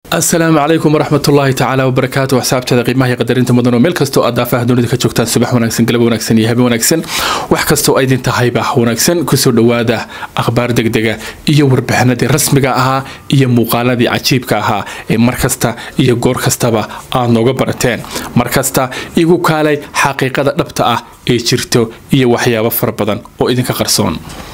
asalaamu calaykum waraxmatullaahi tacaala wabarakaatu axsaabteeda qiimaha iyo qadarinta mudan oo meel kastoo aad daafaha dunida ka joogtaan subax wanaagsan galab wanaagsan iyo habe wanaagsan wax kastoo aydin tahayba wanaagsan kusoo dhowaada akhbaar degdega iyo warbixinadii rasmiga ahaa iyo muuqaaladii cajiibka ahaa ee mar kasta iyo goor kastaba aad nooga barateen mar kasta igu kaalay xaqiiqada dhabta ah ee jirto iyo waxyaabo fara badan oo idinka qarsoon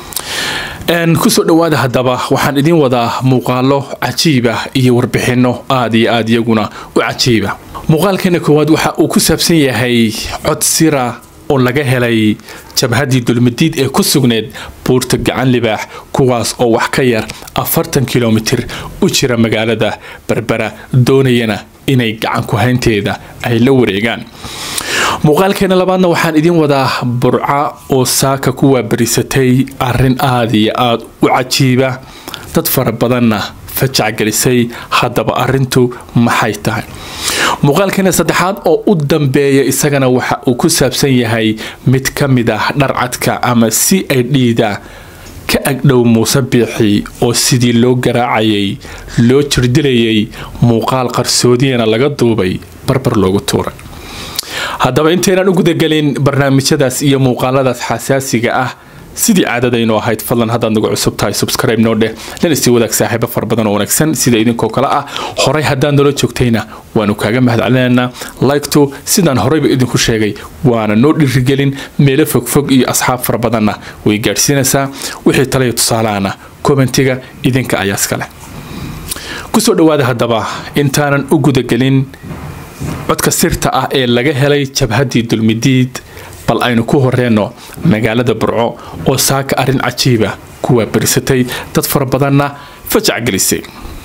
kusoo dhowaada haddaba waxaan idiin wadaa muuqaalo cajiib ah iyo warbixino aad iyo aad iyaguna u cajiiba muuqaalkeena koowaad waxa uu ku saabsan yahay cod sira oo laga helay jabhaddii dulmadiid ee ku sugneed buurta gacan libaax kuwaas oo wax ka yar afartan kilomitir u jira magaalada berbera doonayana inay gacan ku-haynteeda ay la wareegaan muuqaalkeena labaadna waxaan idiin wadaa burca oo saaka ku waabarisatay arin aad iyo aad u cajiiba dad fara badanna fajac gelisay haddaba arintu maxay tahay muuqaalkeena saddexaad oo u dambeeya isagana waxa uu ku saabsan yahay mid ka mid ah dharcadka ama si ay dhiida ka agdhow muuse biixi oo sidii loo garaacayay loo jirdilayay muuqaal qarsoodiyana laga duubay barbar loogu tuuray haddaba intaynaan u gudagelin barnaamijyadaas iyo muuqaaladaas xasaasiga ah sidii caadadaynu ahayd fadlan haddaad nagu cusub tahay subscribe noo dheh lana sii wadaag saaxiibo fara badan oo wanaagsan sida idinkoo kale ah horay haddaad noola joogtayna waanu kaaga mahadcelinaynaa liktu sidaan horeyba idinku sheegay waana noo dhirigelin meelo fogfog iyo asxaab fara badanna way gaadhsiinaysaa wixii talaya tusaalahana kommentiga idinka ayaa iskale kusoo dhowaada haddaba intaanan u gudagelin codka sirta ah ee laga helay jabhaddii dulmidiid bal aynu ku horeenno magaalada burco oo saaka arrin cajiiba ku waabarisatay dad fara badanna fajac gelisay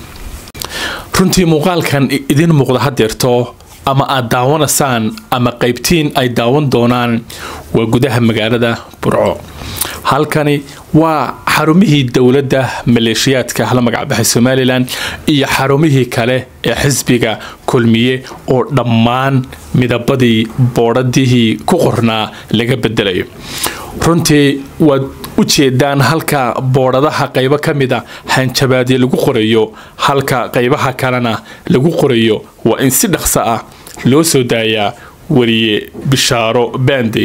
runtii muuqaalkan idiin muuqda hadeerto ama aad daawanaysaan ama qaybtiin ay daawan doonaan waa gudaha magaalada burco halkani waa xarumihii dowladda maleeshiyaadka la magacbaxay somalilan iyo xarumihii kale ee xisbiga kulmiye oo dhammaan midabadii boodhadihii ku qornaa laga bedelayo runtii waad u jeedaan halka boodhadaha qaybo ka mida hanjabaadyo lagu qorayo halka qaybaha kalena lagu qorayo waa in si dhaqso ah loo soo daayaa wariye bishaaro baandey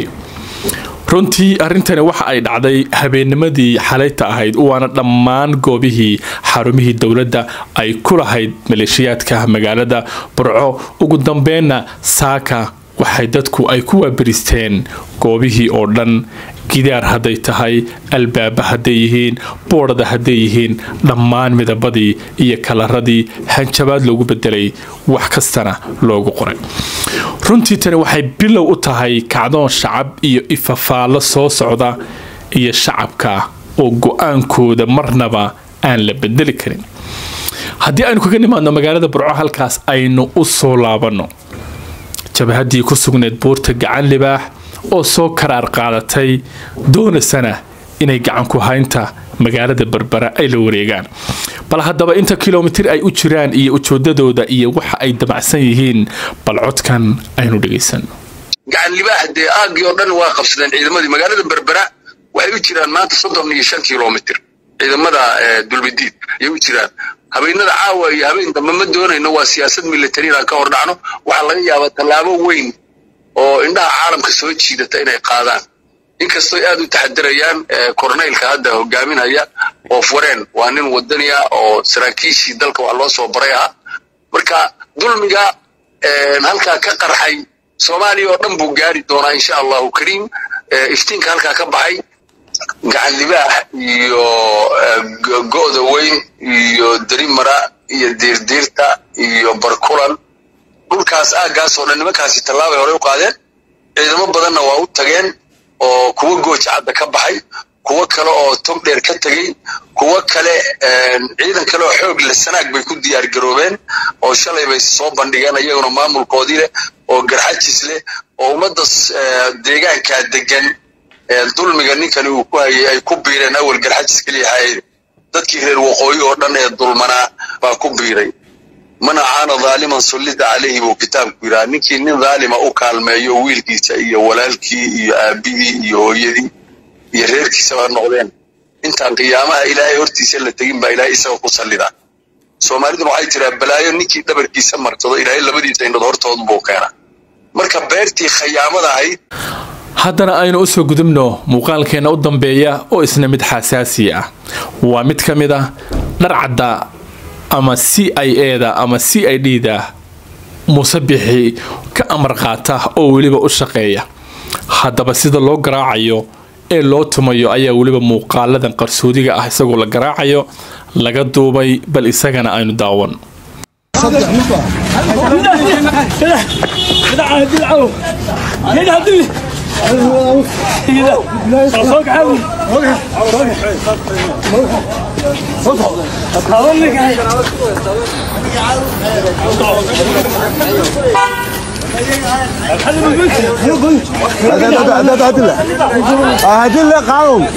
runtii arrintani waxa ay dhacday habeennimadii xalayta ahayd waana dhammaan goobihii xarumihii dowladda ay ku lahayd maleeshiyaadka magaalada burco ugu dambeenna saaka waxay dadku ay ku waabaristeen goobihii oo dhan gidaar hadday tahay albaaba hadday yihiin boodhada hadday yihiin dhammaan midabadii iyo kalaradii hanjabaad loogu bedelay wax kastana loogu qoray runtii tani waxay bilow u tahay kacdoon shacab iyo ifafaallo soo socda iyo shacabka oo go-aankooda marnaba aan la bedeli karin haddii aynu kaga nimaadno magaalada burco halkaas aynu u soo laabanno jabhaddii ku sugneed buurta gacan libaax oo soo karaar qaadatay doonaysana inay gacan ku haynta magaalada berbera ay la wareegaan bal haddaba inta kilomitir ay u jiraan iyo ujoodadooda iyo waxa ay damacsan yihiin bal codkan aynu dhegaysan gacan libaax dee aagii oo dhan waa qabsadeen ciidamadii magaalada berbera waxay u jiraan maanta soddon iyo shan kilomitir ciidamada dulmidiid ayay u jiraan habeenada caawa iyo habeen dambe ma doonayno waa siyaasad militari inaan ka hor dhacno waxaa laga yaabaa tallaabo weyn oo indhaha caalamka soo jiidata inay qaadaan inkastoo aad u taxadirayaan korneylka hadda hogaaminaya oo fureen waa nin wadaniya oo saraakiishii dalka wax loo soo baray ah marka dulmiga halkaa ka qarxay soomaaliya oo dhan buu gaari doonaa insha allahu kariim iftiinka halkaa ka baxay gacan libaax iyo go'da weyn iyo derimara iyo diirdiirta iyo barkulan dhulkaas aaggaas oo dhan nimankaasi tallaabay horey u qaadeen ciidamo badanna waa u tageen oo kuwo gooja cadda ka baxay kuwo kale oo tog dheer ka tegey kuwo kale ciidan kale oo xoog leh sanaag bay ku diyaar garoobeen oo shalay bay soo bandhigeen iyaguna maamulkoodii leh oo garxajis leh oo ummadda deegaankaa degan dulmiga ninkani uu ku hayay ay ku biireen awal garxajis keliya hayay dadkii reer waqooyi oo dhan ee dulmanaa baa ku biiray man acaana dhaaliman sullida calayhi buu kitaabku yidhaha ninkii nin dhaalima u kaalmeeyo wiilkiisa iyo walaalkii iyo aabihii iyo hooyadii iyo reerkiisaba noqdeen intaan qiyaamaha ilaahay hortiisa la tegin baa ilaahay isaga ku sallida soomaaliduna waxay tiraa balaayo ninkii dhabarkiisa marsado ilaahay labadiisa indhood hortoodu buu keenaa marka beertii khayaamada ahayd haddana aynu usoo gudubno muuqaalkeenna u dambeeya oo isna mid xasaasi ah waa mid ka mid ah dharcadda ama c i eda ama c i d da musabixi ka amar qaata oo weliba u shaqeeya haddaba sida loo garaacayo ee loo tumayo ayaa weliba muuqaaladan qarsoodiga ah isagoo la garaacayo laga duubay bal isagana aynu daawan هدي قانون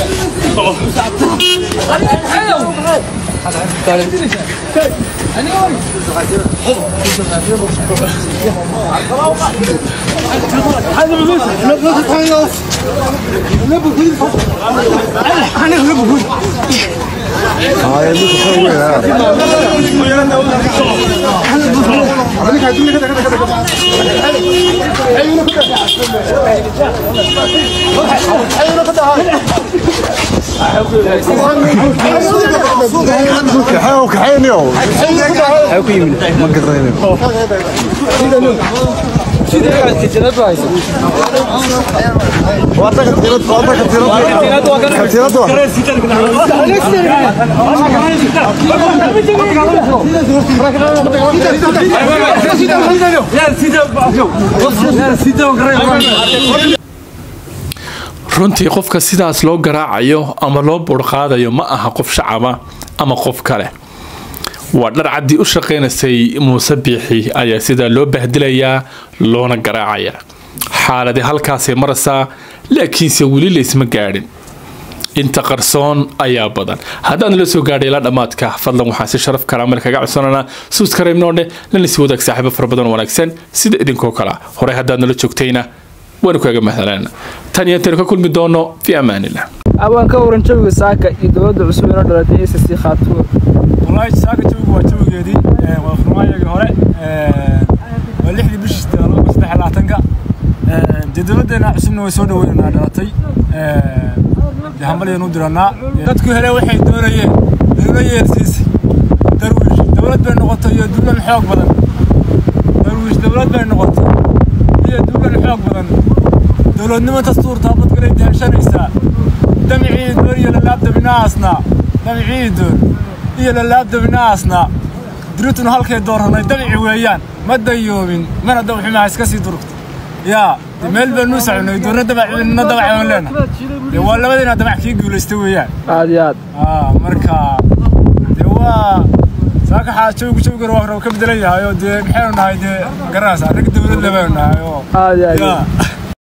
حيو كحينيو حيو كيمين ما قدرين واتك تيرت واتك تيرت تيرت runtii qofka sidaas loo garaacayo ama loo burqaadayo ma aha qof shacaba ama qof kale waa dhar caddii u shaqaynaysay muuse biixi ayaa sidaa loo bahdilayaa loona garaacayaa xaaladi halkaasay maraysaa laakiinse weli laysma gaadhin inta qarsoon ayaa badan haddaan la soo gaadhay ilaa dhammaadka fadlan waxaan si sharaf karaamel kaga codsananaa suuskareybnoodhe lanisi wadaag saaxiibo fara badan oo wanaagsan sida idinkoo kale horey haddaad nala joogtayna waanu kaaga mahdalaan tan iyo intaynu ka kulmi doono fi amaanillah abaan ka waran jawiga saaka iyo dowladda cusub inoo dhalatay s c khaatuur والله ساكا جوجو waa jawigeedii ee waa furmaayagii hore ee waa lixdii bishii laba saddex laatanka ee dee dowladdeena cusubna way soo dhaweynanaa dhalatay ee dee hambalyanu diranaa dadku hele waxay doonayeen dowla yeersiisi darwiish dowlad bay noqotay iyo dowlan xoog badan darwiish dowlad bay noqotay iyo dowlan xoog badan dowladnimo dastuurtaa badgalay deheshanaysaa damicii doon iyo lalaabdabinaasna damicii doon iyo lalaabdabinaasna dirituna halkay dooranay dabici weeyaan ma dayoobin mana dawximaa iska sii durugta yaa de meel baanu soconay doorna dabacna dabacan leena de waa labadiina dabac kii guulaysta weeyaan aad iyo aad aa marka de waa saaka xaa jawgu jawgana waa ka bedelan yahay oo dee maxaynu nahay dee garanaysaa rag dowladda baynu nahay oo aad iyo aad yaa